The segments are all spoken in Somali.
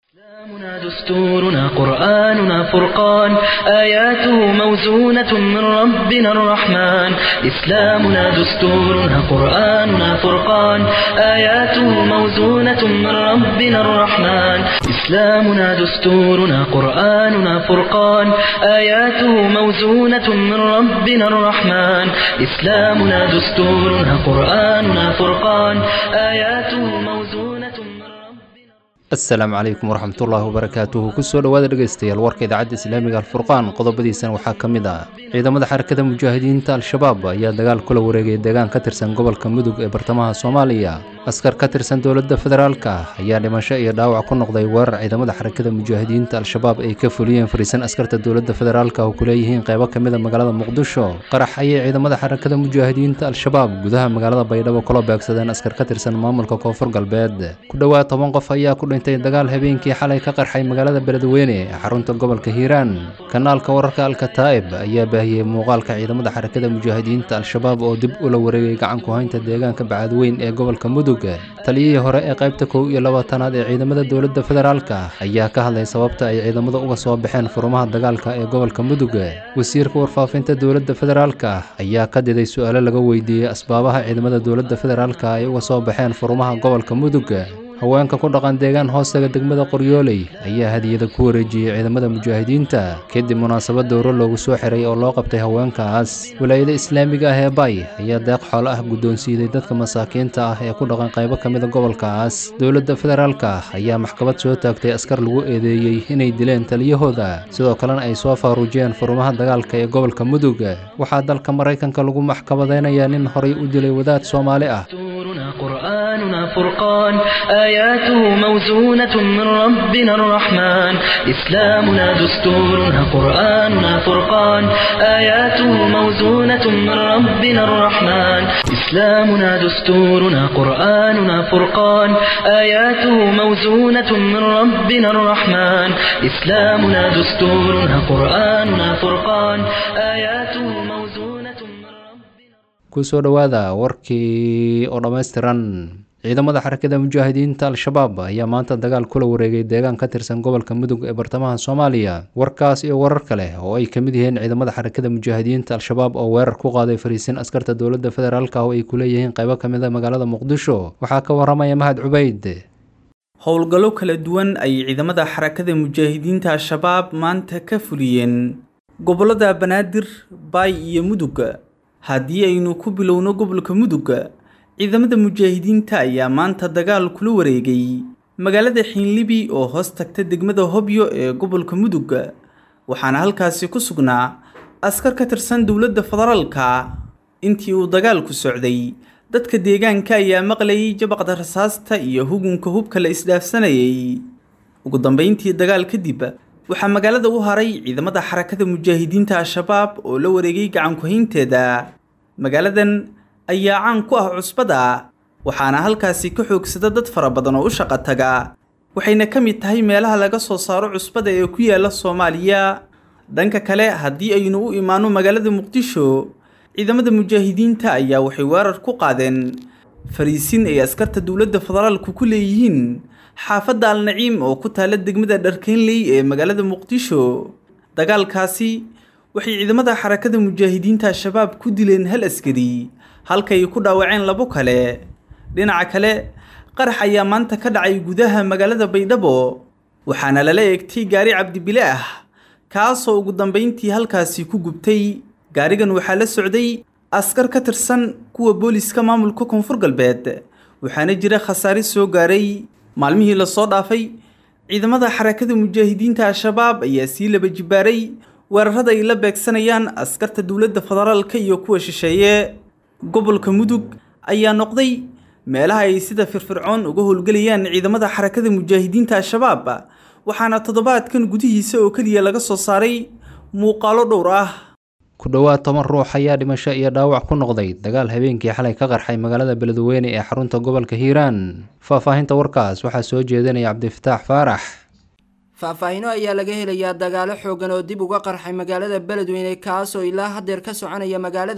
إسلامنا دستورنا قرآننا فرقان آياته موزونة من ربنا الرحمن إسلامنا دستورنا قرآننا فرقان آياته موزونة من ربنا الرحمن إسلامنا دستورنا قرآننا فرقان آياته موزونة من ربنا الرحمن إسلامنا دستورنا قرآننا فرقان آياته موزونة من ربنا asalaamu calaykum waraxmatullaahi wabarakaatuhu kusoo dhowaada dhegaystayaal warka idaacadda islaamiga alfurqaan qodobadiisana waxaa ka mid ah ciidamada xarakada mujaahidiinta al-shabaab ayaa dagaal kula wareegay deegaan ka tirsan gobolka mudug ee bartamaha soomaaliya askar ka tirsan dowladda federaalka ayaa dhimasho iyo dhaawac ku noqday weerar ciidamada xarakada mujaahidiinta al-shabaab ay ka fuliyeen fariisan askarta dowladda federaalka oo ku leeyihiin qaybo ka mid a magaalada muqdisho qarax ayay ciidamada xarakada mujaahidiinta al-shabaab gudaha magaalada baydhabo kula beegsadeen askar ka tirsan maamulka koonfur galbeed ku dhowaad toban qof ayaa ku dhintay dagaal habeenkii xalay ka qarxay magaalada beledweyne ee xarunta gobolka hiiraan kanaalka wararka alkataa'ib ayaa baahiyey muuqaalka ciidamada xarakada mujaahidiinta al-shabaab oo dib ula wareegay gacan ku haynta deegaanka bacadweyn ee gobolka mudug taliyihii hore ee qaybta kow iyo labaatanaad ee ciidamada dowladda federaalka ayaa ka hadlay sababta ay ciidamada uga soo baxeen furumaha dagaalka ee gobolka mudug wasiirka warfaafinta dowladda federaalka ayaa ka diday su-aalo laga weydiiyey asbaabaha ciidamada dowladda federaalka ay uga soo baxeen furumaha gobolka mudug haweenka ku dhaqan deegaan hoostaga degmada qoryooley ayaa hadiyada ku wareejiyey ciidamada mujaahidiinta kadib munaasabad dowro loogu soo xiray oo loo qabtay haweenkaas wilaayada islaamiga ah ee bay ayaa deeq xoolo ah guddoonsiiday dadka masaakiinta ah ee ku dhaqan qaybo ka mida gobolkaas dowladda federaalka ayaa maxkamad soo taagtay askar lagu eedeeyey inay dileen taliyahooda sidoo kalena ay soo faaruujiyeen furumaha dagaalka ee gobolka mudug waxaa dalka maraykanka lagu maxkamadaynayaa nin horay u dilay wadaad soomaali ah دستورنا قرآننا فرقان آياته موزونة من ربنا الرحمن إسلامنا دستورنا قرآننا فرقان آياته موزونة من ربنا الرحمن إسلامنا دستورنا قرآننا فرقان آياته موزونة من ربنا الرحمن إسلامنا دستورنا قرآننا فرقان آياته موزونة من ربنا kusoo dhowaada warkii oo dhammaystiran ciidamada xarakada mujaahidiinta al-shabaab ayaa maanta dagaal kula wareegay deegaan ka tirsan gobolka mudug ee bartamaha soomaaliya warkaas iyo warar kale oo ay ka mid yihiin ciidamada xarakada mujaahidiinta al-shabaab oo weerar ku qaaday fariisin askarta dowladda federaalka oo ay ku leeyihiin qaybo ka mid a magaalada muqdisho waxaa ka waramaya mahad cubeyd howlgallo kala duwan ayay ciidamada xarakada mujaahidiinta al-shabaab maanta ka fuliyeen gobollada banaadir baay iyo mudug haddii aynu ku bilowno gobolka mudug ciidamada mujaahidiinta ayaa maanta dagaal kula wareegay magaalada xiinlibi oo hoos tagta degmada hobyo ee gobolka mudug waxaana halkaasi ku sugnaa askar ka tirsan dowladda federaalka intii uu dagaalku socday dadka deegaanka ayaa maqlayay jabaqda rasaasta iyo hugunka hubka la isdhaafsanayay ugu dambeyntii dagaal kadib waxaa magaalada u haray ciidamada xarakada mujaahidiinta al-shabaab oo la wareegay gacankuhaynteeda magaaladan ayaa caan ku ah cusbada waxaana halkaasi ka xoogsada dad fara badan oo u shaqo taga waxayna ka mid tahay meelaha laga soo saaro cusbada ee ku yaala soomaaliya dhanka kale haddii aynu u imaano magaalada muqdisho ciidamada mujaahidiinta ayaa waxay weerar ku qaadeen fariisin ay askarta dowladda federaalku ku leeyihiin xaafadda al-naciim oo ku taala degmada dharkeynley ee magaalada muqdisho dagaalkaasi waxay ciidamada xarakada mujaahidiinta al-shabaab ku dileen hal askari halkay ku dhaawaceen labo kale dhinaca kale qarax ayaa maanta ka dhacay gudaha magaalada baydhabo waxaana lala eegtay gaari cabdibile ah kaasoo ugu dambeyntii halkaasi ku gubtay gaarigan waxaa la socday askar ka tirsan kuwa booliska maamulka koonfur galbeed waxaana jira khasaare soo gaaray maalmihii lasoo dhaafay ciidamada xarakada mujaahidiinta al-shabaab ayaa sii laba jibaaray weerarada ay la beegsanayaan askarta dowladda federaalka iyo kuwa shisheeye gobolka mudug ayaa noqday meelaha ay sida firfircoon uga howlgelayaan ciidamada xarakada mujaahidiinta al-shabaab waxaana toddobaadkan gudihiisa oo keliya laga soo saaray muuqaalo dhowr ah ku dhowaad toban ruux ayaa dhimasho iyo dhaawac ku noqday dagaal habeenkii xalay ka qarxay magaalada beledweyne ee xarunta gobolka hiiraan faahfaahinta warkaas waxaa soo jeedinaya cabdifataax faarax faahfaahino ayaa laga helayaa dagaalo xoogan oo dib uga qarxay magaalada beledweyne kaasoo ilaa haddeer ka soconaya magaalada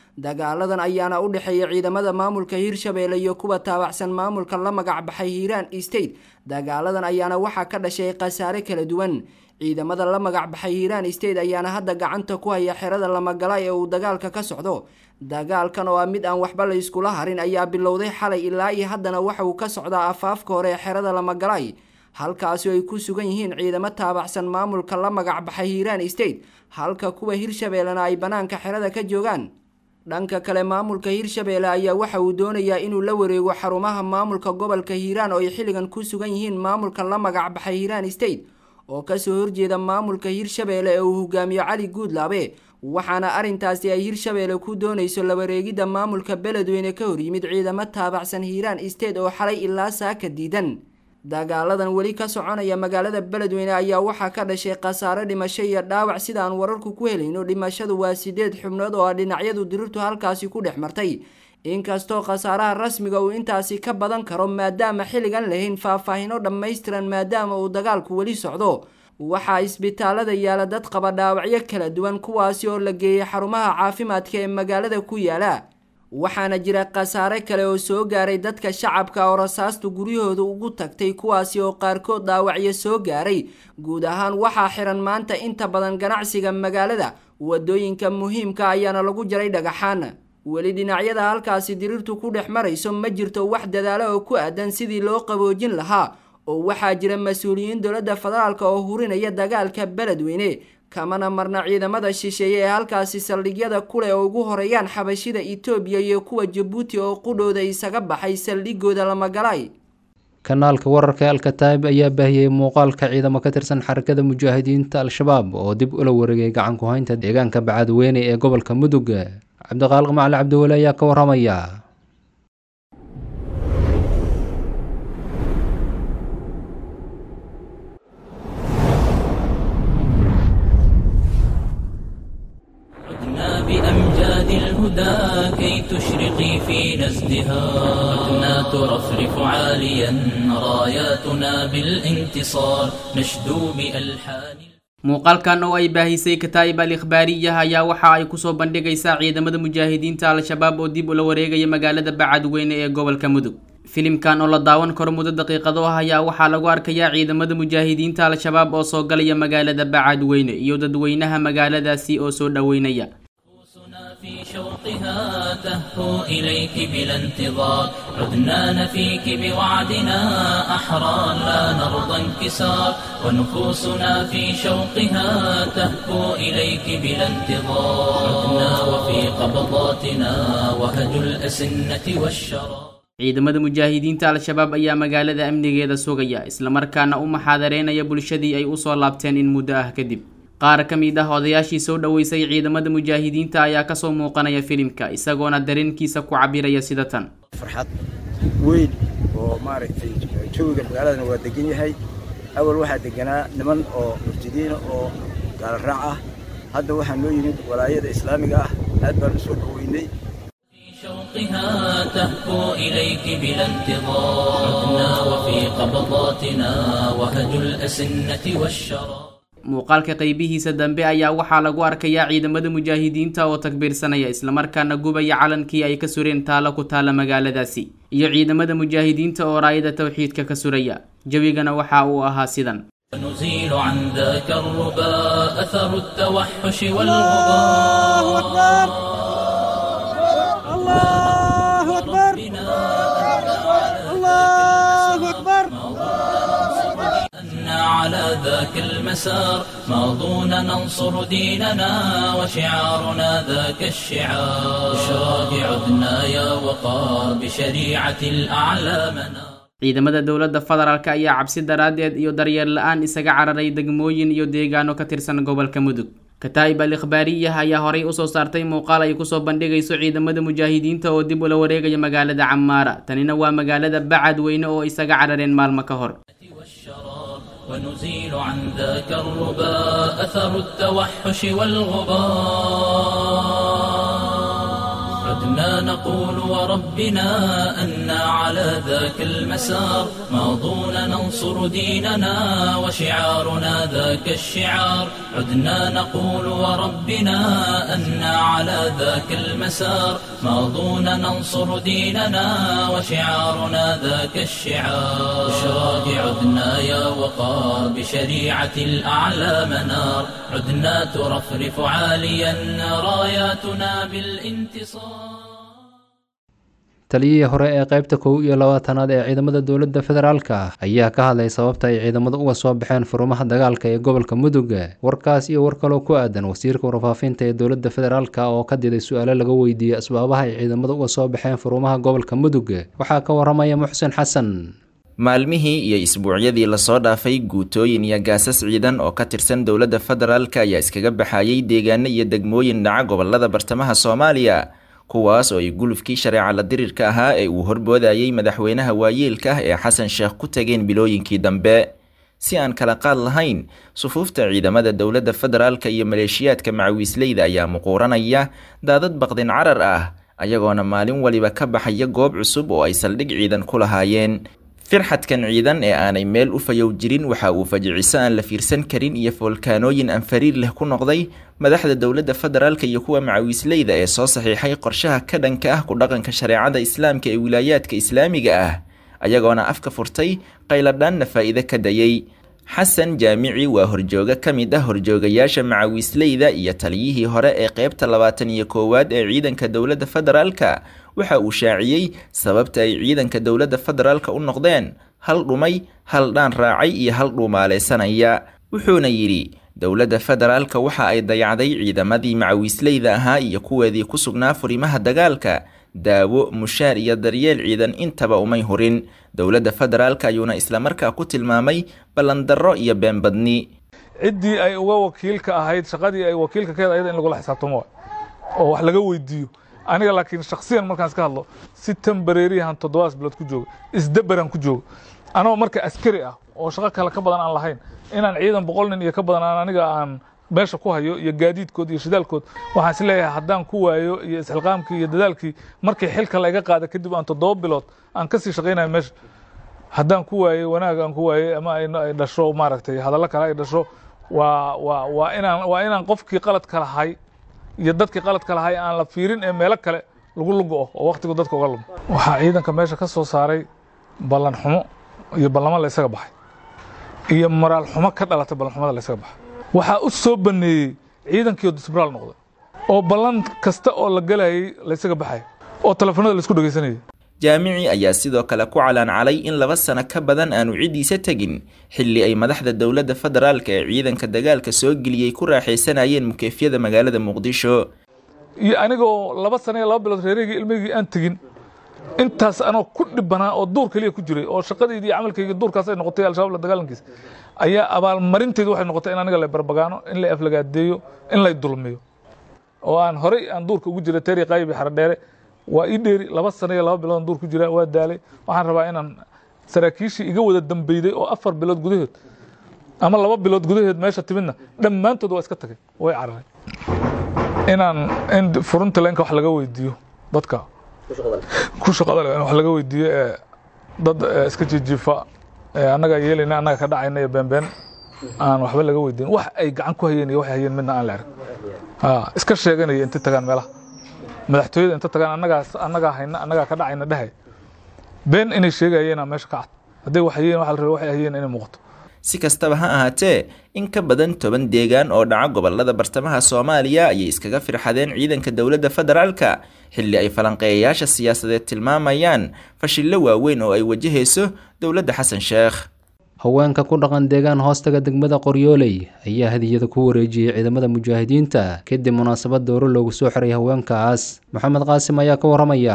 dagaaladan ayaana u dhexeeya ciidamada maamulka hirshabeelle iyo kuwa taabacsan maamulka la magac baxay hiiraan state dagaaladan ayaana waxaa ka dhashay khasaare kala duwan ciidamada la magac baxay hiiraan state ayaana hadda gacanta ku haya xerada lamagala ee uu dagaalka ka socdo dagaalkan oo ah mid aan waxba la iskula harin ayaa bilowday xalay ilaa iyo haddana waxa uu ka socdaa afaafka hore ee xerada lamagalay halkaasi ay ku sugan yihiin ciidamo taabacsan maamulka la magac baxay hiiraan state halka kuwa hirshabeellena ay bannaanka xerada ka joogaan dhanka kale maamulka hirshabeelle ayaa waxa uu doonayaa inuu la wareego xarumaha maamulka gobolka hiiraan oo ay xilligan ku sugan yihiin maamulka la magac baxay hiiraan state oo kasoo horjeeda maamulka hirshabeelle ee uu hogaamiyo cali guudlaabe waxaana arrintaasi ay hirshabeelle ku doonayso la wareegidda maamulka beledweyne ka horyimid ciidamo taabacsan hiiraan state oo xalay ilaa saaka diidan dagaaladan weli ka soconaya magaalada beledweyne ayaa waxaa ka dhashay khasaare dhimasho iyo dhaawac sida aan wararku ku helayno dhimashadu waa sideed xubnood oo ah dhinacyadu dirirtu halkaasi ku dhex martay inkastoo khasaaraha rasmiga uu intaasi ka badan karo maadaama xilligan lahayn faahfaahino dhammaystiran maadaama uu dagaalku weli socdo waxaa isbitaalada yaala dad qaba dhaawacyo kala duwan kuwaasi oo la geeyay xarumaha caafimaadka ee magaalada ku yaala waxaana jira khasaare kale oo soo gaaray dadka shacabka oo rasaastu guryahooda ugu tagtay kuwaasi oo qaarkood dhaawacyo soo gaaray guud ahaan waxaa xiran maanta inta badan ganacsiga magaalada wadooyinka muhiimka ayaana lagu jaray dhagaxaan weli dhinacyada halkaasi dirirtu ku dhex marayso ma jirto wax dadaalo oo ku aadan sidii loo qaboojin lahaa oo waxaa jira mas-uuliyiin dowladda federaalk oo hurinaya dagaalka beledweyne kamana marna ciidamada shisheeye ee halkaasi saldhigyada kuleh oo ugu horeeyaan xabashida itoobiya iyo kuwa jabuuti oo qudhooda isaga baxay saldhigooda lamagalay kanaalka wararka alkataib ayaa baahiyey muuqaalka ciidamo ka tirsan xarakada mujaahidiinta al-shabaab oo dib ula wareegay gacan ku haynta deegaanka bacadweyne ee gobolka mudug cabdiqaaliq macali cabdiweli ayaa ka waramaya عدنا بأمجاد الهدى كي تشرقي في نزدها عدنا ترفرف عاليا راياتنا بالانتصار نشدو بألحان muuqaalkan oo ay baahisay kataa'ib al ikhbaariyaha ayaa waxa ay kusoo bandhigaysaa ciidamada mujaahidiinta al-shabaab oo dib ula wareegaya magaalada bacadweyne ee gobolka mudug filimkan oo la daawan karo muddo daqiiqado ah ayaa waxaa lagu arkayaa ciidamada mujaahidiinta al-shabaab oo soo galaya magaalada bacadweyne iyo dadweynaha magaaladaasi oo soo dhoweynaya في شوقها تهفو إليك بلا انتظار عدنا نفيك بوعدنا أحرار لا نرضى انكسار ونفوسنا في شوقها تهفو إليك بلا انتظار عدنا وفي قبضاتنا وهج الأسنة والشرار ciidamada mujaahidiinta al-shabaab ayaa magaalada amnigeeda sugaya islamarkaana u maxaadareynaya bulshadii ay usoo laabteen in muddo ah kadib qaar ka mid ah odayaashii soo dhoweysay ciidamada mujaahidiinta ayaa kasoo muuqanaya filimka isagoona dareenkiisa ku cabiraya sida tan farxad weyn oo maaragtay jawiga magaaladana waa degan yahay awal waxaa deganaa niman oo murtidiina oo gaala raac ah hadda waxaa noo yimid walaayada islaamiga ah aad baan u soo dhoweynay شوقها تهفو إليك بلا انتظار عدنا وفي قبضاتنا وهج الأسنة والشرار muuqaalka qeybihiisa dambe ayaa waxaa lagu arkayaa ciidamada mujaahidiinta oo takbiirsanaya islamarkaana gubaya calankii ay ka sureen taalo ku taala magaaladaasi iyo ciidamada mujaahidiinta oo raayada tawxiidka ka suraya jawigana waxa uu ahaa sidan نزيل عن ذاك الربا أثر التوحش والغبار الله أكبر الله أكبر أن على ذاك المسار ماضون ننصر ديننا وشعارنا ذاك الشعار بشراك عدنا يا وقار بشريعة الأعلى منار ciidamada dowladda federaalk ayaa cabsi daraaddeed iyo daryeel la-aan isaga cararay degmooyin iyo deegaano ka tirsan gobolka mudug kataa'ib al ikhbaariyah ayaa horay usoo saartay muuqaal ay kusoo bandhigayso ciidamada mujaahidiinta oo dib ula wareegaya magaalada camaara tanina waa magaalada bacadweyne oo isaga carareen maalmo ka hor والشرار ونزيل عن ذاك الربا أثر التوحش والغبار عدنا نقول وربنا أنا على ذاك المسار ماضون ننصر ديننا وشعارنا ذاك الشعار عدنا نقول وربنا أنا على ذاك المسار ماضون ننصر ديننا وشعارنا ذاك الشعار بشراك عدنا يا وقار بشريعة الأعلى منار عدنا ترفرف عاليا راياتنا بالانتصار taliyihii hore ee qaybta kow iyo labaatanaad ee ciidamada dowladda federaalka ayaa ka hadlay sababta ay ciidamada uga soo baxeen furumaha dagaalka ee gobolka mudug warkaas iyo war kaloo ku aadan wasiirka warfaafinta ee dowladda federaalka oo ka diday su-aalo laga weydiiyey asbaabaha ay ciidamada uga soo baxeen furumaha gobolka mudug waxaa ka waramaya muxsen xasan maalmihii iyo isbuucyadii lasoo dhaafay guutooyin iyo gaasas ciidan oo ka tirsan dowladda federaalka ayaa iskaga baxayay deegaano iyo degmooyin dhaca gobolada bartamaha soomaaliya kuwaas oo ay gulufkii shareeca la dirirka ahaa ee uu horboodayay madaxweynaha waayeelka ah ee xasan sheekh ku tageen bilooyinkii dambe si aan kala qaad lahayn sufuufta ciidamada dowladda federaalka iyo maleeshiyaadka macawiisleyda ayaa muquuranaya daadad baqdin carar ah ayagoona maalin waliba ka baxaya goob cusub oo ay saldhig ciidan ku lahaayeen firxadkan ciidan ee aanay meel u fayow jirin waxa uu fajiciso aan la fiirsan karin iyo foolkaanooyin aan fariir leh ku noqday madaxda dowladda federaalka iyo kuwa macawiisleyda ee soo saxiixay qorshaha ka dhanka ah ku dhaqanka shareecada islaamka ee wilaayaadka islaamiga ah ayagoona afka furtay qayladhaanna faa'iide ka dayay xasan jaamici waa horjooga ka mid ah horjoogayaasha macawiisleyda iyo taliyihii hore ee qeybta labaatan iyo koowaad ee ciidanka dowladda federaalka waxa uu shaaciyey sababta ay ciidanka dowladda federaalka u noqdeen hal dhumay hal dhaan raacay iyo hal dhuumaaleysanaya wuxuuna yidhi dowladda federaalka waxa ay dayacday ciidamadii macawiisleyda ahaa iyo kuweedii ku sugnaa furimaha dagaalka daawo mushaar iyo daryeel ciidan intaba umay hurin dowladda federaalka ayuuna islamarkaa ku tilmaamay ballandarro iyo beenbadni ciddii ay uga wakiilka ahayd shaqadii ay wakiilka ka ayada in lagula xisaabtamo oo wax laga weydiiyo aniga laakiin shaksiyan markaan iska hadlo si tambareeriyahan toddobaas bilood ku joogo isdabaran ku joogo anoo marka askari ah oo shaqo kale ka badan aan lahayn inaan ciidan boqol nin iyo ka badan aan aniga aan meesha ku hayo iyo gaadiidkood iyo shidaalkood waxaan is leeyahay haddaan ku waayo iyo isxilqaamkii iyo dadaalkii markii xilka layga qaada kadib aan toddoba bilood aan kasii shaqaynayo meesha haddaan ku waayey wanaag aan ku waayey ama ay dhasho maaragtay hadallo kale ay dhasho waa waa waa inaan waa inaan qofkii qaladka lahay iyo dadkii qaladka lahay aan la fiirin ee meelo kale lagu lugo oo waktigu dadka uga lumo waxaa ciidanka meesha ka soo saaray ballan xumo iyo ballamo la ysaga baxay iyo moraal xumo ka dhalatay ballan xumada la ysaga baxay waxaa u soo baneeyey ciidankiio disbraal noqday oo ballan kasta oo la gelayay la ysaga baxay oo telefoonada la isku dhegaysanayay jaamici ayaa sidoo kale ku calaancalay in laba sano ka badan aanu ciddiisa tegin xilli ay madaxda dowladda federaalka ee ciidanka dagaalka soo geliyey ku raaxaysanayeen mukeefyada magaalada muqdisho iyo anigoo laba sano iyo laba bilood reerahygii ilmahygii aan tegin intaas anoo ku dhibanaa oo duur keliya ku jiray oo shaqadeydii iyo camalkaygii duurkaas ay noqotay al-shabaab la dagaalankiisa ayaa abaalmarinteedu waxay noqotay in aniga la barbagaano in la aflagaadeeyo in lay dulmiyo oo aan horey aan duurka ugu jiray teeri qaybi xaradheere waa ii dheeri laba sano iyo laba bilood duur ku jira waa daalay waxaan rabaa inaan saraakiishii iga wada dambeyday oo afar bilood gudahood ama laba bilood gudaheed meesha timidna dhammaantood waa iska tagay way cararay inaan in furunta leenka wax laga weydiiyo dadka ku shaqada leh in wax laga weydiiyo ee dad iska jijiifa annagaa yeelayna annaga ka dhacayna iyo beenbeen aan waxba laga weydiin wax ay gacan ku hayeen iyo waxay hayeen midna aan la arag iska sheeganaya inta tagaan meelaha madaxtooyada inta tagaan annagaas annagaa hayna annagaa ka dhacayna dhahay been inay sheegayeen meesha ka cad hadday wax hayeen waxa la rabay waxay hayeen inay muuqato si kastaba ha ahaatee in ka badan toban deegaan oo dhaca gobolada bartamaha soomaaliya ayay iskaga firxadeen ciidanka dowladda federaalka xilli ay falanqeeyayaasha siyaasadeed tilmaamayaan fashillo waaweyn oo ay wajahayso dowladda xasan sheekh haweenka ku dhaqan deegaan hoostaga degmada qoryooley ayaa hadiyada ku wareejiyey ciidamada mujaahidiinta kadib munaasabad dowro loogu soo xiray haweenkaas maxamed qaasim ayaa ka waramaya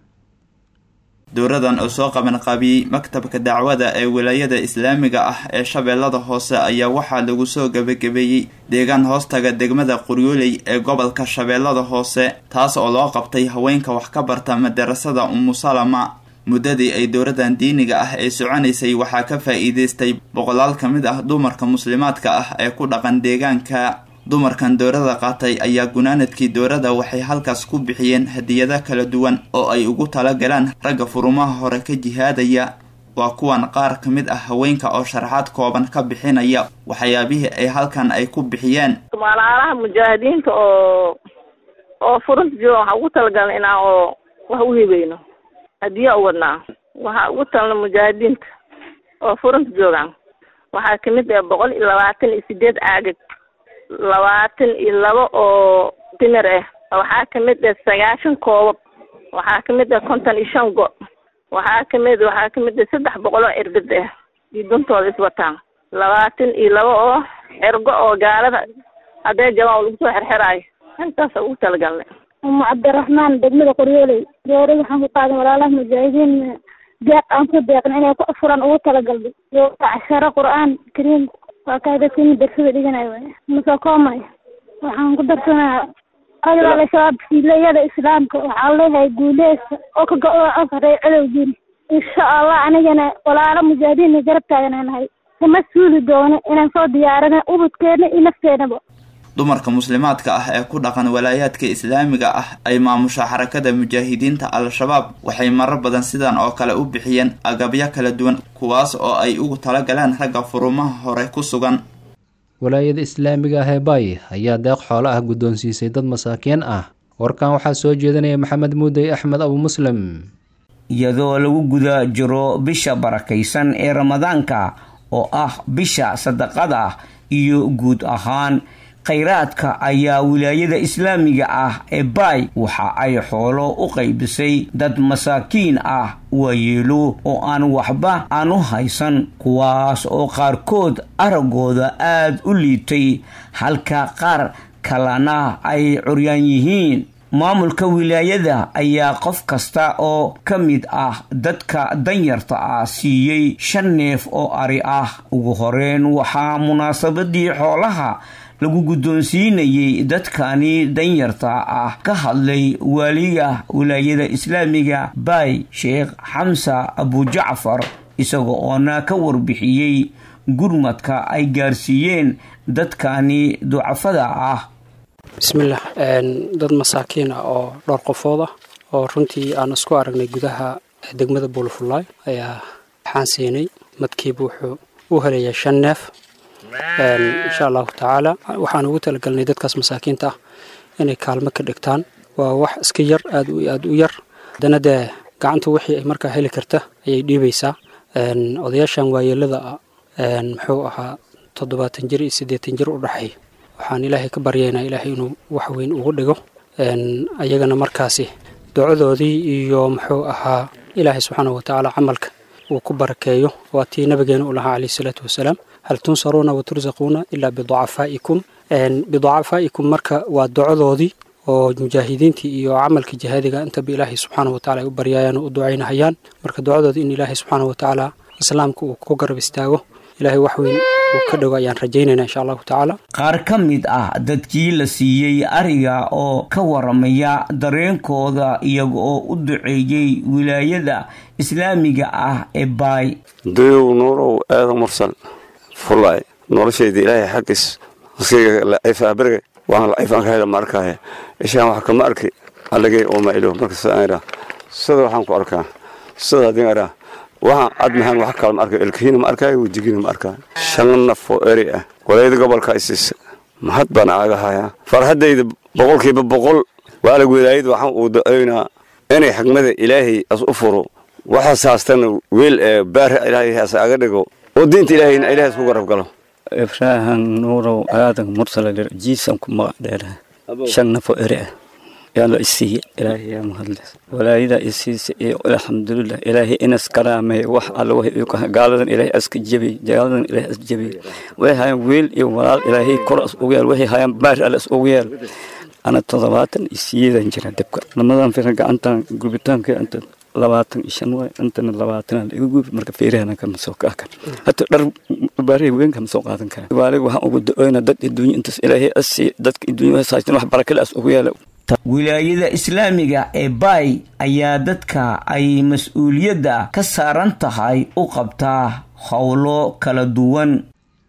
dowradan oo soo qaban qabiyey maktabka dacwada ee wilaayada islaamiga ah ee shabeellada hoose ayaa waxaa lagu soo gebagabeeyey deegaan hoostaga degmada qoryooley ee gobolka shabeellada hoose taas oo loo qabtay haweenka wax ka barta madarasada umusalama muddadii ay dowradan diiniga ah ee soconaysay waxaa ka faa-iideystay boqolaal ka mid ah dumarka muslimaadka ah ee ku dhaqan deegaanka dumarkan doorada qaatay ayaa gunaanadkii doorada waxay halkaas ku bixiyeen hadiyado kala duwan oo ay ugu talagalaan ragga furumaha hore ka jihaadaya waa kuwan qaar ka mid ah haweenka oo sharaxaad kooban ka bixinaya waxyaabihii ay halkan ay ku bixiyeen malaalaha mujaahidiinta oo oo furunta jooga waxaa ugu talagalna inaan oo wax u hibayno hadiya u wadnaa waxaa ugu talna mujaahidiinta oo furunta joogaan waxaa kamid ah boqol iyo labaatan iyo sideed caagag labaatan iyo laba oo timir ah waxaa kamid ah sagaashan koobab waxaa kamid ah konton iyo shan go waxaa kamid waxaa kamid ah saddex boqol oo cirbid ah iyo duntooda iswataan labaatan iyo laba oo cirgo oo gaalada hadday jabaan oo lagu soo xerxeraayo intaasa ugu talagalnay umu cabdiraxmaan degmada qoryooley doorada waxaan ku qaaday walaalaha mujaahidiin deeq aan ku deeqna inay ku furan ugu talagalnay casharo qur-aan kariim waa kaa dadkii darsada dhiganayo waay masakoomay waxaan ku darsanaa adiga al-shabaab fiilayada islaamka waxaa leeyahay guuleysta oo ka go-o afaray cadowgiin insha allah anigana walaalo mujaahidiin garab taagananahay kama suuli doono inaan soo diyaarina ubudkeena iyo nafteenaba dumarka muslimaadka ah ee ku dhaqan walaayaadka islaamiga ah ay maamusha xarakada mujaahidiinta al-shabaab waxay marar badan sidan oo kale u bixiyeen agabyo kala duwan kuwaas oo ay ugu talagaleen ragga furumaha hore ku sugan walaayada islaamiga ah ee baay ayaa deeq xoolo ah guddoonsiisay dad masaakiin ah warkan waxaa soo jeedinaya maxamed muudey axmed abu muslim iyadoo lagu guda jiro bisha barakaysan ee ramadaanka oo ah bisha sadaqada iyo guud ahaan khayraadka ayaa wilaayada islaamiga ah ee baay waxa ay xoolo u qaybisay dad masaakiin ah waayeelo oo aan waxba aan u haysan kuwaas oo qaarkood araggooda aada u liitay halka qaar kalena ay curyaan yihiin maamulka wilaayada ayaa qof kasta oo ka mid ah dadka danyarta ah siiyey shan neef oo ari ah ugu horeyn waxaa munaasabadii xoolaha lagu guddoonsiinayay dadkani danyarta ah ka hadlay waaliga wilaayada islaamiga baay sheekh xamsa abujacfar isaga oona ka warbixiyey gurmadka ay gaarsiiyeen dadkani ducafada ah bismillaah dad masaakiin ah oo dhowr qofood ah oo runtii aan isku aragnay gudaha degmada buulafulaay ayaa waxaan siinay madkiiba wuxuu u helayaa shan neef insha allahu tacaala waxaan ugu talagalnay dadkaas masaakiinta ah inay kaalmo ka dhigtaan waa wax iska yar aad aad u yar haddana dee gacanta wixii ay markaa heli karta ayay dhiibaysaa odayaashan waayeelada muxuu ahaa toddobaatan jir iyo siddeetan jir u dhexeey waxaan ilaahay ka baryaynaa ilaahay inuu wax weyn ugu dhigo ayagana markaasi ducadoodii iyo muxuu ahaa ilaahay subxaanahu watacaala camalka uu ku barakeeyo waa tii nabigeena u lahaa calayhi salaatu wasalaam hal tunsaruuna wa tursaquuna ilaa biducafaa'ikum biducafaa'ikum marka waa ducadoodii oo mujaahidiintii iyo camalka jihaadiga intaba ilaahay subxaanahu wataala ay u baryaayaan oo u ducaynahayaan marka ducadoodii in ilaahay subxaanahu watacaala islaamka uu ku garab istaago ilaahay wax weyn uu ka dhigo ayaan rajaynayna insha allahu tacaala qaar ka mid ah dadkii la siiyey ariga oo ka waramaya dareenkooda iyaga oo u duceeyey wilaayada islaamiga ah ee baay dayow nuurow aadan mursal fulaay noloshayda ilaahay xaggiis askayga laciifaaberge waan laciifaan ka hela ma arkaaye ishaan wax kama arki alligay oo mailo marka sidaan idhaa sida waxaan ku arkaa sida haddii idhaa waxaan cadmahan wax kale ma arkayo ilkihiina ma arkaayo wejigiina ma arkaayo shan naf oo eri ah walayada gobolka isiisa mahad baan aaga hayaa farhaddayda boqolkiiba boqol waalig wilaayad waxaan uu da-oynaa inay xigmada ilaahay as u furo waxaas haastana weel ee baari ilaahay has aga dhigo oo diinta ilaahayna ilaahay isku garab galo ibraahan nuurow aadan mursala jiisan ku magac dheeraha shan nafo eri ah yaa la isiiye ilaahay yaa mahadles walaayada isiisa iyo alxamdulilah ilaahay inas karaamay wax alla wax gaaladan ilaahay aska jebi gaaladan ilaahay as jebi way hayaan wiil iyo walaal ilaahay kor as ugu yaal waxay hayaan baar alla as ugu yaal ana toddobaatan iyo siyeedan jira dabka lamadan fira gacantan gubitaanka inta labaatan iyo shan waay intana labaatan iga gubi marka feerahana kama soo kaakan hata dhar baarihi weyn kama soo qaadan kara waalig waxaan ugu da-oyna dad adduunya intaas ilaahay asi dadka adduunya haystaan wax barakale as ugu yaala wilaayada islaamiga ee baay ayaa dadka ay mas-uuliyadda ka saaran tahay u qabtaa howlo kala duwan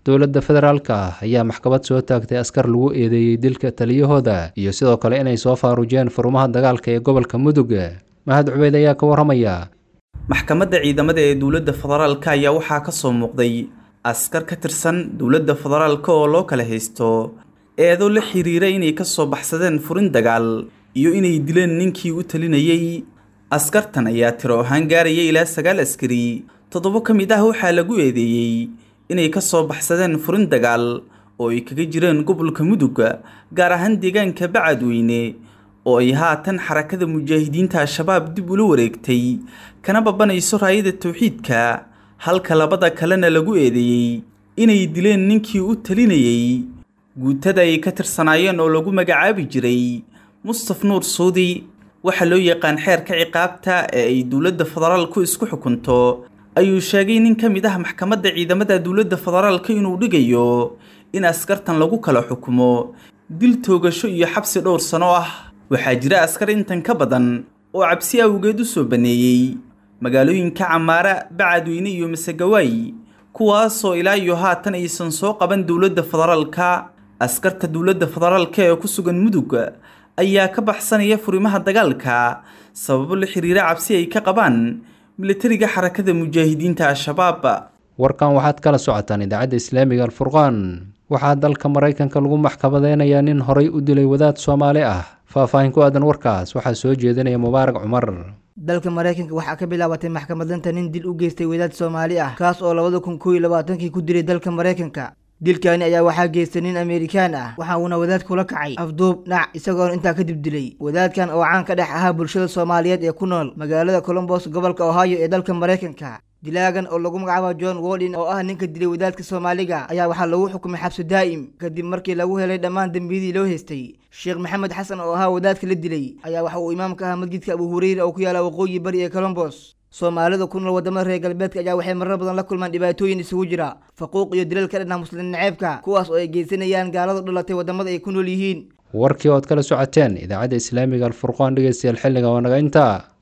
dowladda federaalka ah ayaa maxkamad soo taagtay askar lagu eedeeyey dilka taliyahooda iyo sidoo kale inay soo faarujeen furmaha dagaalka ee gobolka mudug mahad cubeyd ayaa ka waramaya maxkamadda ciidamada ee dowladda federaalka ayaa waxaa ka soo muuqday askar ka tirsan dowladda federaalka oo loo kala haysto eedo la xiriira inay ka soo baxsadeen furin dagaal iyo inay dileen ninkii u talinayey askartan ayaa tiro ahaan gaaraya ilaa sagaal askari toddobo ka mid ah waxaa lagu eedeeyey inay ka soo baxsadeen furin dagaal oo ay kaga jireen gobolka mudug gaar ahaan deegaanka bacadweyne oo ay haatan xarakada mujaahidiinta al-shabaab dib ula wareegtay kana babanayso raayada towxiidka halka labada kalena lagu eedeeyey inay dileen ninkii u talinayey guutada ay ka tirsanaayeen oo lagu magacaabi jiray mustaf nuur suudi waxaa loo yaqaan xeerka ciqaabta ee ay dowladda federaalku isku xukunto ayuu sheegay nin ka mid ah maxkamadda ciidamada dowladda federaalka inuu dhigayo in askartan lagu kala xukumo dil toogasho iyo xabsi dhowr sano ah waxaa jira askar intan ka badan oo cabsi awgeed u soo baneeyey magaalooyinka camaara bacadweyne iyo masegawaay kuwaasoo ilaa iyo haatan aysan soo qaban dowladda federaalka askarta dowladda federaalka ee ku sugan mudug ayaa ka baxsanaya furimaha dagaalka sababo la xiriira cabsi ay ka qabaan militariga xarakada mujaahidiinta al-shabaab warkan waxaad kala socotaan idaacadda islaamiga alfurqaan waxaa dalka maraykanka lagu maxkamadeynayaa nin horay u dilay wadaad soomaali ah faahfaahin ku aadan warkaas waxaa soo jeedinaya mubaarak cumar dalka maraykanka waxaa ka bilaabatay maxkamadanta nin dil u geystay wadaad soomaali ah kaas oo labada kun koo iyo labaatankii ku dilay dalka maraykanka dilkaani ayaa waxaa geystay nin amerikaan ah waxa uuna wadaadkula kacay afduub dhac isagoona intaa kadib dilay wadaadkan oo caan ka dhex ahaa bulshada soomaaliyeed ee ku nool magaalada colombos gobolka ohio ee dalka maraykanka dilaagan oo lagu magacaabo john wodin oo ah ninka dilay wadaadka soomaaliga ayaa waxaa lagu xukumay xabsi daa'im kadib markii lagu helay dhammaan dembiyadii loo haystay sheekh maxamed xasan oo ahaa wadaadka la dilay ayaa waxa uu imaamka ahaa masjidka abu hureyra oo ku yaala waqooyi bari ee colombos soomaalida ku nool wadamada reer galbeedka ayaa waxay marar badan la kulmaan dhibaatooyin isugu jira faquuq iyo dilal ka dhanah muslim naceebka kuwaas oo ay geysanayaan gaaladu dhalatay wadamada ay ku nool yihiin warkii ood kala socoteen idaacadda islaamiga alfurqaan dhegeystayaal xilliga waa naga intaa